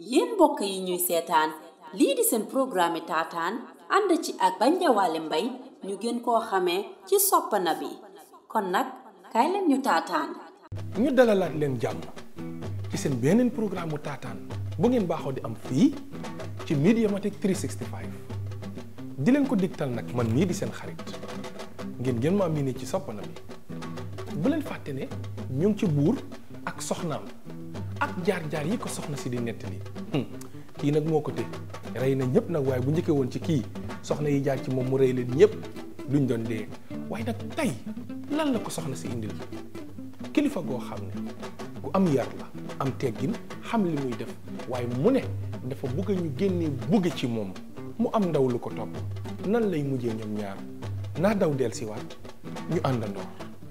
yéen mbokk yi ñuy seetaan lii di seen programme taataan ànd ci ak Banjawaale Mbay ñu gën koo xamee ci soppana bi kon nag kaay leen ñu taataan ñu dalalaat leen jàmm ci seen beneen programme mu taataan bu ngeen baaxoo di am fii ci Mediamatic 365 di leen ko digtal nag man mii di seen xarit ngeen gën maa miine ci soppana bi bu leen fàtte ne ñu ngi ci buur ak soxnaam ak jaar-jaar yi ko soxna si di nettali kii nag moo ko té rey na ñëpp nag waaye bu njëkkee woon ci kii soxna yi jaar ci moom mu rey leen ñëpp duñ doon dee waaye nag tey lan la ko soxna si indil kilifa goo xam ne ku am yar la am teggin xam li muy def waaye mu ne dafa bëgg ñu génnee bugge ci moom mu am ndaw lu ko topp nan lay mujjee ñoom ñaar naa daw del si waat ñu àndandoo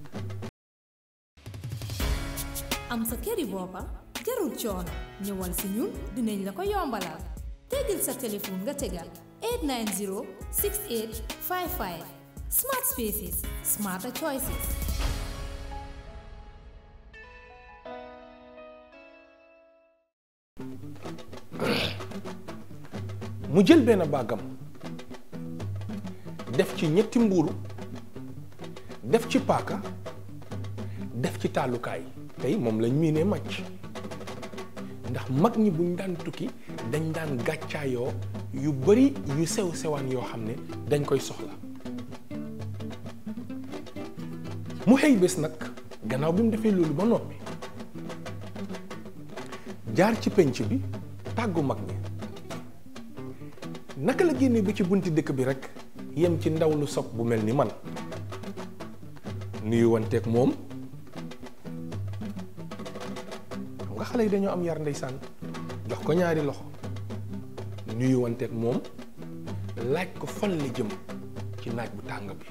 am sa këri boppa jarul coono ñëwal si ñun dinañ la ko yombalal tegal sa téléphone nga tegal 890 68 55 smart spaces smarter choices mu jël benn bàggam def ci ñetti mbuuru def ci paaka def ci taalukaay tey moom lañ miinee màcc ndax mag ñi buñ daan tukki dañ daan gàccaayoo yu bari yu sew sewaan yoo xam ne dañ koy soxla mu xëy bés nag gannaaw bi mu defee loolu ba noppi jaar ci penc bi tàggu mag ñi naka la génne bi ci bunti dëkk bi rek yem ci ndaw lu sob bu mel ni man nuyu wanteeg moom xam nga xale yi dañoo am yar ndeysaan jox ko ñaari loxo nuyu wanteeg moom laaj ko fan la jëm ci naaj bu tàng bi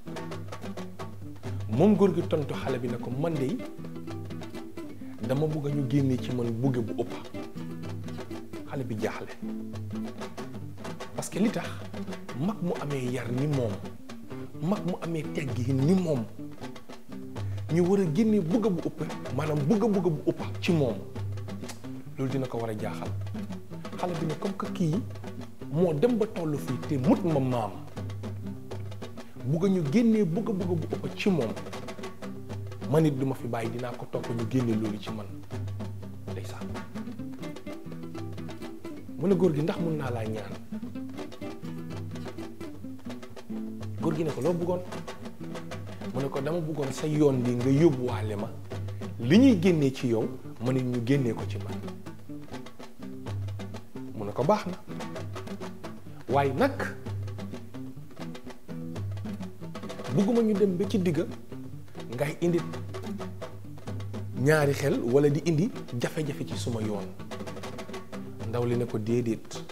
moom góor gi tontu xale bi ne ko man de dama bugg ñu génnee ci man bugge bu ëpp xale bi jaaxle parce que li tax mag mu amee yar ni moom mag mu amee teggi ni moom ñu war a génnee bugg bu ëpp maanaam bugg bugg bu ëpp ci moom loolu dina ko war a jaaxal xale bi ne comme que kii moo dem ba toll fii te mut ma maam bugg ñu génnee bugg bugg bu ëpp ci moom man it duma fi bàyyi dinaa ko topp ñu génne loolu ci man ndeysaan mu ne góor gi ndax mun naa laa ñaan góor gi ne ko loo bëggoon mu ne ko dama bëggoon sa yoon bi nga yóbbuwaale ma li ñuy génnee ci yow ma ne ñu génnee ko ci man mu ne ko baax na waaye nag bëgguma ñu dem ba ci digga ngay indi ñaari xel walla di indi jafe-jafe ci suma yoon ndaw li ne ko déedéet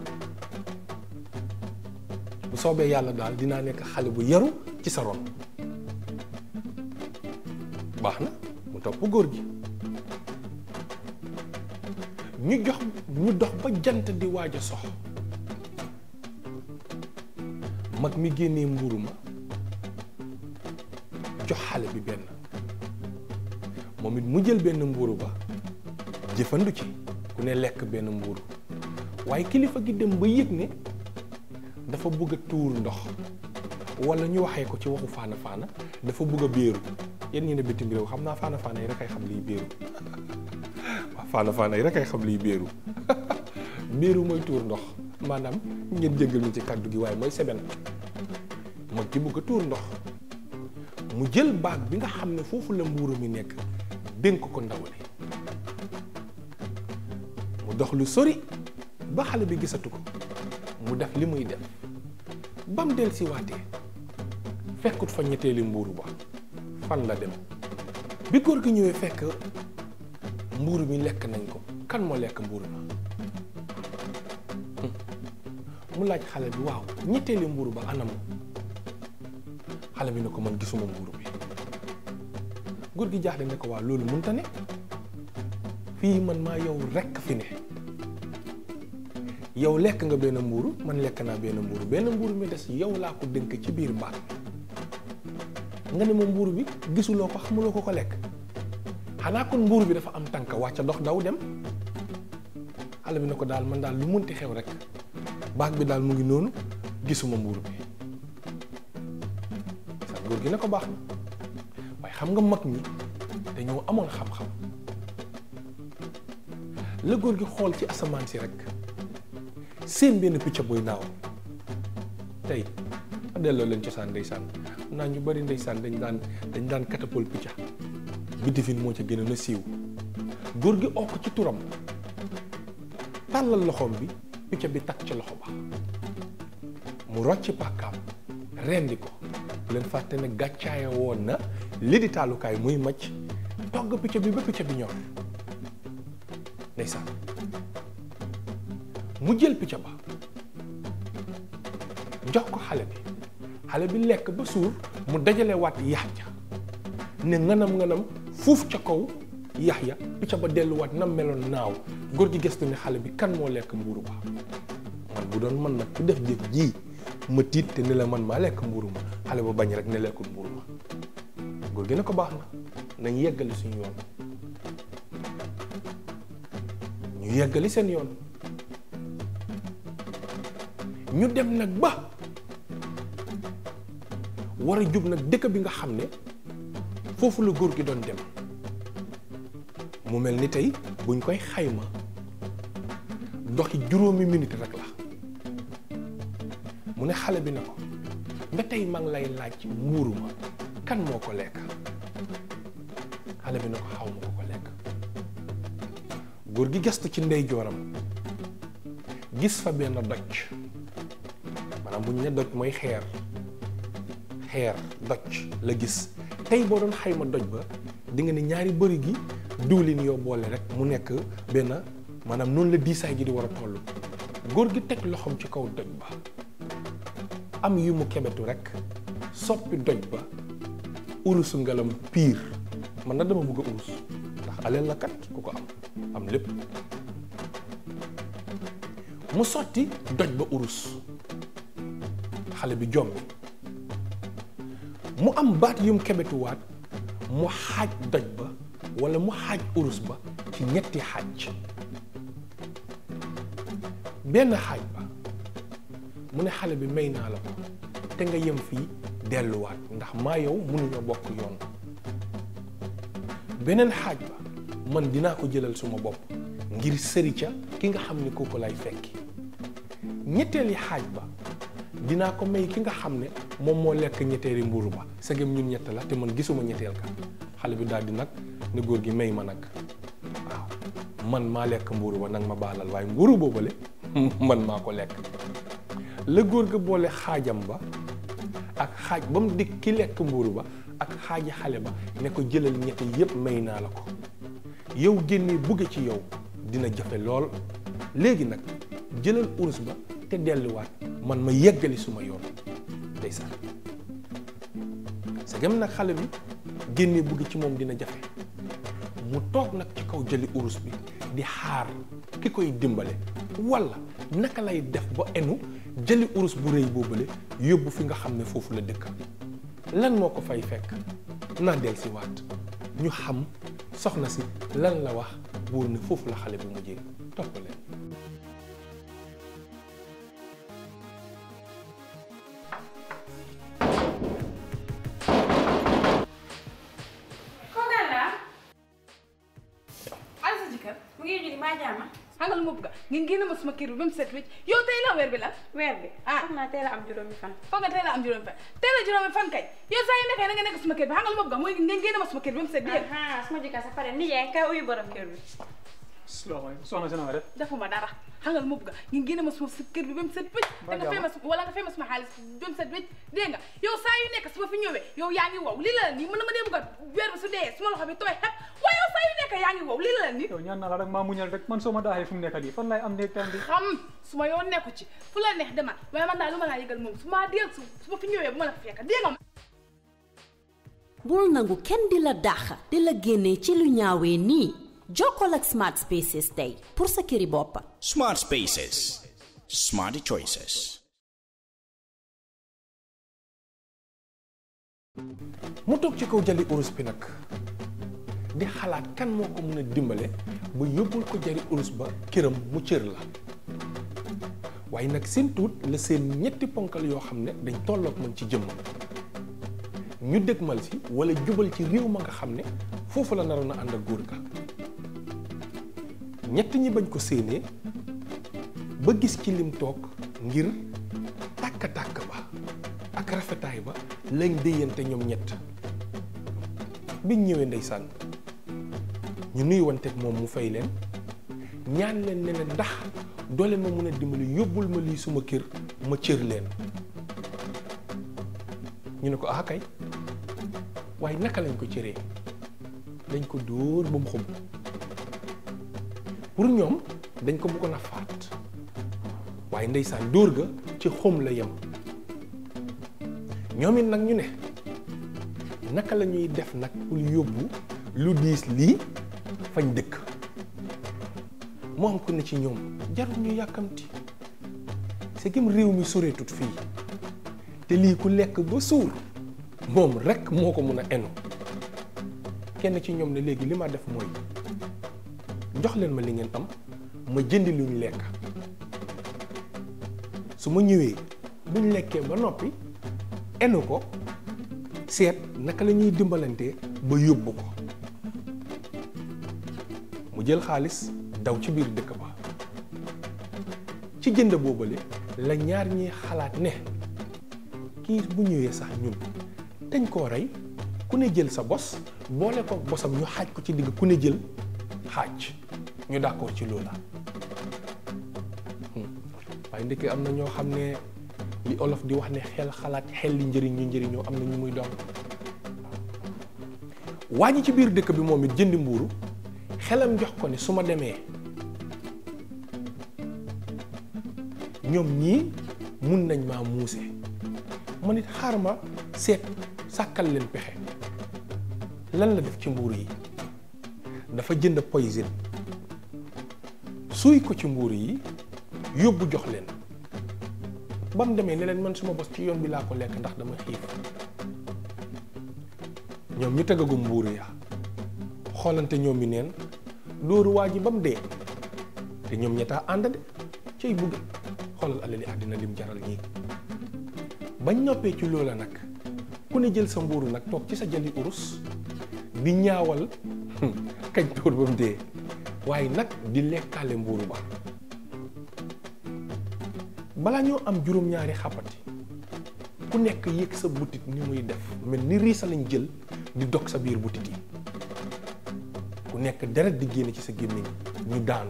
bu soobee yàlla daal dinaa nekk xale bu yaru ci sa ron baax na mu topp góor gi ñu jox ñu dox ba jant di waaj a sox mag mi génnee mburu ma jox xale bi benn moom it mu jël benn mburu ba jëfandu ci ku ne lekk benn mburu waaye kilifa gi dem ba yëg ne dafa bëgg a tuur ndox wala ñu waxee ko ci waxu faana faana dafa bëgg a béeru yéen ñi ne bitim réew xam naa faana faana yi rek ay xam liy béeru waaw faana faana yi rek ay xam liy béeru béeru mooy tuur ndox maanaam ngeen jéggal mi ci kàddu gi waaye mooy seben mag ki bëgg a tuur ndox mu jël baag bi nga xam ne foofu la mbuuru mi nekk dénk ko ndaw li mu dox lu sori ba xale bi gisatu ko mu def li muy def bam del si waatee fekkut fa ñetteeli mbuuru ba fan la dem bi góor gi ñëwee fekk mbuuru mi lekk nañ ko kan moo lekk mbuuru ma mu laaj xale bi waaw ñetteeli mbuuru ba anam xale bi ne ko man gisuma mbuuru bi góor gi jaaxle ne ko waaw loolu mënta ne fii man maa yow rekk fi ne yow lekk nga benn mbuuru man lekk naa benn mbuuru benn mbuuru mi des yow laa ko dënk ci biir mbaat nga ne ma mbuuru bi gisuloo ko xamuloo ko ko lekk xanaa kon mbuuru bi dafa am tànk wàcca dox daw dem xale bi ne ko daal man daal lu munti xew rek baag bi daal mu ngi noonu gisuma mbuur bi sa góor gi ne ko baax na waaye xam nga mag ñi dañoo amoon xam-xam la góor gi xool ci asamaan si rek seen benn picc buy naaw tey a delloo leen cosaan ndeysaan naa ñu bari ndeysaan dañ daan dañ daan katapol picca biddifin moo ca gën a na siiw góor gi okk ci turam tàllal loxoom bi picc bi takk ca loxo ba mu rocci pàkkaam rendi ko bu leen fàtte ne gàccaaya woon na li di taalukaay muy macc togg picc bi ba picc bi ñor ndeysaan mu jël picc ba jox ko xale bi xale bi lekk ba suur mu dajale waat yax ja ne nganam nganam fuuf ca kaw yax ya picc ba delluwaat na meloon naaw góor gi gëstu ne xale bi kan moo lekk mbuuru ba man bu doon man nag ku def jëf ji ma tiit te ne la man maa lekk mbuuru ma xale ba bañ rek ne lekkul mbuuru ma góor gi ne ko baax na nañ yeggali suñu yoon ñu yeggali seen yoon ñu dem nag ba war a jub nag dëkk bi nga xam ne foofu la góor gi doon dem mu mel ni tey buñ koy xayma doxi juróomi minute rek la mu ne xale bi ne ko nga tey maa ngi lay laaj mbuuru ma kan moo ko lekk xale bi ne ko xaw ma ko ko lekk góor gi gestu ci ndeyjooram gis fa benn doj maanaam bu ñu ne doj mooy xeer xeer doj la gis tey boo doon xayma doj ba di nga ne ñaari bëri gi diwlin yoo boole rek mu nekk benn maanaam noonu la diisaay gi di war a toll góor gi teg loxoom ci kaw doj ba am yu mu kebetu rek soppi doj ba urusu ngalam piir man na dama bëgg a urus ndax aleel la kat ku ko am am lépp mu sotti doj ba urus xale bi jommi mu am baat yum kebetuwaat mu xaaj doj ba walla mu xaaj urus ba ci ñetti xaaj benn xaaj ba mu ne xale bi may naa la ko te nga yem fii delluwaat ndax maa yow mënuñoo bokk yoon beneen xaaj ba man dinaa ko jëlal suma bopp ngir sëri ca ki nga xam ne kooku lay fekki ñetteeli xaaj ba dinaa ko may ki nga xam ne moom moo lekk ñetteeli mburu ba segem ñun ñett la te man gisuma ñetteel ka xale bi daal di nag ne góor gi may ma nag waaw man maa lekk mburu ba nag ma baalal waaye mburu boobale man maa ko lekk la góor ga boole xaajam ba ak xaaj ba mu dikk ki lekk mburu ba ak xaaji xale ba ne ko jëlal ñett yépp may naa la ko yow génnee bugge ci yow dina jafe lool léegi nag jëlal urus ba te delluwaat man ma yeggali suma yoon ndeysaan segam nag xale bi génnee bugg ci moom dina jafe mu toog nag ci kaw jëli urus bi di xaar ki koy dimbale walla naka lay def ba enu jëli urus bu rëy boobale yóbbu fi nga xam ne foofu la dëkk lan moo ko fay fekk naa del si waat ñu xam soxna si lan la wax buur ne foofu la xale bi mujjee topp leen xangal mu bugga ngeen génne ma suma kër bi ba mu set wecc yow tey la weer bi la weer bi ah foog naa teel a am juróomi fan foog nga tey la am juróomi fan tey la juróomi fan kay yow saa yu nekkee na nga nekk suma kër bi xangal mu bugga mooy ngeen génne ma suma kër bi ba mu set dégg ah suma jëkkër sa pare nijaay kay uyu borom kër bi salaamaaleykum soxna si na nga def defuma dara xangal mu bugga ngeen génne ma suma si kër bi ba mu set wecc te nga fay ma su- wala nga fay ma suma xaalis ba mu set wecc dégg nga yow saa yu nekk su ma fi ñëwee yow yaa ngi wow lii la la nii mën na ma dee bugga weer bi su dee suma loxo bi tooy xep waaye yow saa yu nekk yaa ngi wow lii la la nii yow ñaan naa la rek maa muñal rek man soo ma daaxee fu mu nekk nii fan lay am néeg temps bi xam su ma yoon nekku ci fu la neex demal waaye man daal lu ma laa yëgal moom su ma deel su su ma fi ñëwee bu ma la fa fekk dégg nga bul nangu kenn di la dàq di la génnee ci lu ñaawee nii jokkoo ak Smart Spaces tey pour sa këri bopp. Smart Spaces. Smarty choices. mu toog ci kaw jali urus bi nag di xalaat kan moo ko mën a dimbale ba yóbbul ko jari urus ba këram mu cër la waaye nag seen tuut la seen ñetti ponkal yoo xam ne dañ tolloog man ci jëmmam ñu dëgmal si wala jubal ci réew ma nga xam ne foofu la naroon a ànd ak góor ga ñett ñi bañ ko séenee ba gis ci lim toog ngir tàkk-tàkk ba ak rafetaay ba lañ déyante ñoom ñett biñ ñëwee ndeysaan ñu nuyuwanteeg moom mu fay leen ñaan leen ne leen ndax doo leen ma mën a dimbali yóbbul ma lii suma kër ma cër leen ñu ne ko ah kay waaye naka lañ ko cëree dañ ko dóor ba mu xum pour ñoom dañ ko bëggoon a faat waaye ndeysaan dóor ga ci xum la yem ñoom it nag ñu ne naka la ñuy def nag pour yóbbu lu diis lii fañ dëkk moo am ku ne ci ñoom jarul ñu yàkkamti c'est que réew mi soreetut fii te lii ku lekk ba suur moom rekk moo ko mun a enu kenn ci ñoom ne léegi li ma def mooy jox leen ma li ngeen am ma jëndi lu ñu lekk su ma ñëwee buñ lekkee ba noppi enu ko seet naka la ñuy dimbalantee ba yóbbu ko mu jël xaalis daw ci biir dëkk ba ci jënd boobale la ñaar ñi xalaat ne kii bu ñëwee sax ñun dañ koo rey ku ne jël sa bos boole ko bosam ñu xaaj ko ci digg ku ne jël xaaj ñu d'accord ci loola waaye ndekki am na ñoo xam ne li olof di wax ne xel xalaat xel li njëriñ ñu njëriñoo am na ñu muy doon waa ji ci biir dëkk bi moom it jëndi mbuuru xelam jox ko ne su ma demee ñoom ñii mun nañ maa muuse ma nit xaar ma seet sàkkal leen pexe lan la def ci mbuuru yi dafa jënd poison suuy ko ci mbuuru yi yóbbu jox leen ba mu demee ne leen man suma bos ci yoon bi laa ko lekk ndax dama xiif ñoom ñu tegagum mbuuru ya xoolante ñoom mi neen dóoru waa ji ba mu dee te ñoom ñettaa ànd de cay bugg xoolal alali àddina lim jaral ñii bañ noppee ci loola nag ku ne jël sa mbuuru nag toog ci sa jali urus di ñaawal kañ tóor ba mu dee waaye nag di lekkaale mbuuru ba balaa ñoo am juróom-ñaari xàppati ku nekk yëg sa butit ni muy def mel ni riisa lañ jël di dog sa biir butit yi ku nekk deret di génne ci sa gémmiñ ñu daanu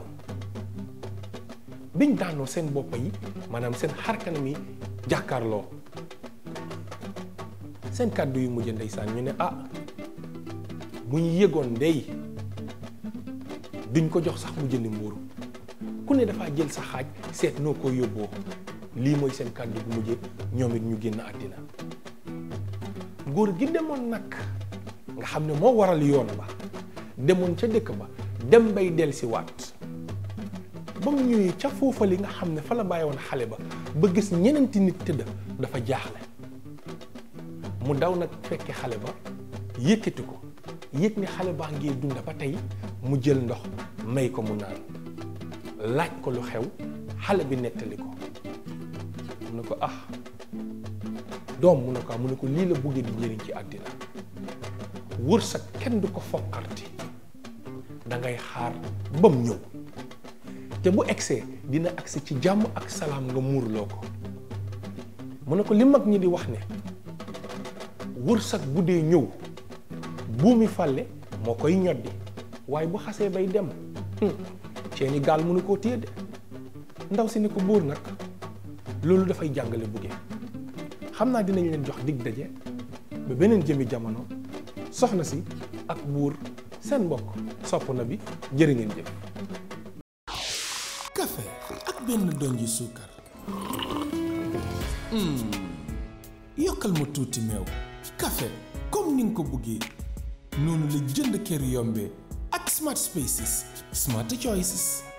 biñ daanoo seen boppa yi maanaam seen xarkanam yi jàkkaarloo seen kàddu yu mujj ndeysaan ñu ne ah bu ñu yëgoon ndey duñ ko jox sax mu jëndi mbuuru ku ne dafa jël sa xaaj seet noo ko yóbboo lii mooy seen kàddu bu mujjee ñoom it ñu génn àddina góor gi demoon nag nga xam ne moo waral yoon ba demoon ca dëkk ba dem bay del si waat ba mu ñëwee ca foofa li nga xam ne fa la bàyyi woon xale ba ba gis ñeneenti nit tëdd dafa jaaxle mu daw nag fekke xale ba yëkkati ko yëg ni xale baa ngi dunda ba tey mu jël ndox may ko mu naan laaj ko lu xew xale bi nettali ko mu ne ko ah doom mu ne ko ah mu ne ko lii la buggee di njëriñ ci àddina wërsëg kenn du ko foqarti da ngay xaar ba mu ñëw te bu egsee dina agsi ci jàmm ak salaam nga muurloo ko mu ne ko li mag ñi di wax ne wërsëg bu dee ñëw buumi fàlle moo koy ñoddi waaye bu xasee bay dem ceeni gaal mënu koo téye de ndaw si ni ko buur nag loolu dafay jàngale buggee xam naa dinañ leen jox dig daje ba beneen jëmi jamono soxna si ak buur seen mbokk sopp na bi jërë ngeen jëf café ak benn donji suukar yokkal ma tuuti meew café comme ni nga ko bëggee noonu la jënd kër yombee ak smart spaces smart choices